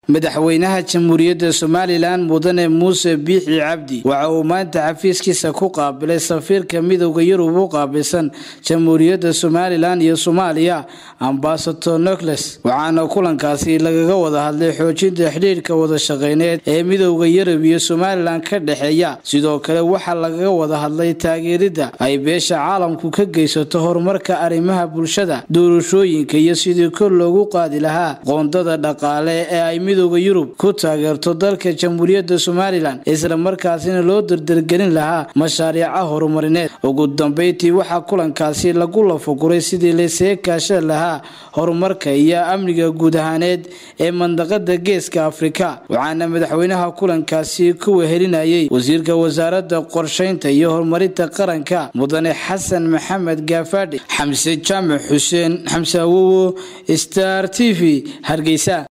madaxweynaha jamhuuriyadda somalilan mudane muuse biixi cabdi waxa uu maanta xafiiskiisa ku qaabilay safiirka midowda yurub u qaabilsan jamhuuriyadda somalilan iyo soomaaliya ambasador nocles waxaana kulankaasi lagaga wada hadlay xoojinta xidhiirka wada shaqeyneed ee midowda yurub iyo somalilan ka dhexeeya sidoo kale waxaa lagaga wada hadlay taageeridda ay beesha caalamku ka geysato horumarka arrimaha bulshada doorashooyinka iyo sidii kor loogu qaadi lahaa qoondada dhaqaale ee ay midowda yurub ku taageerto dalka jamhuuriyadda somalilan isla markaasina loo dardargelin lahaa mashaariica horumarineed ugu dambeyntii waxaa kulankaasi lagu lafaguray sidii laysaga kaashan lahaa horumarka iyo amniga guud ahaaneed ee mandaqada geeska afrika waxaana madaxweynaha kulankaasi ku wehelinayay wasiirka wasaaradda qorsheynta iyo horumarinta qaranka mudane xasan maxamed gaafadhi xamse jaamac xuseen xamse awowo star t v hargeysa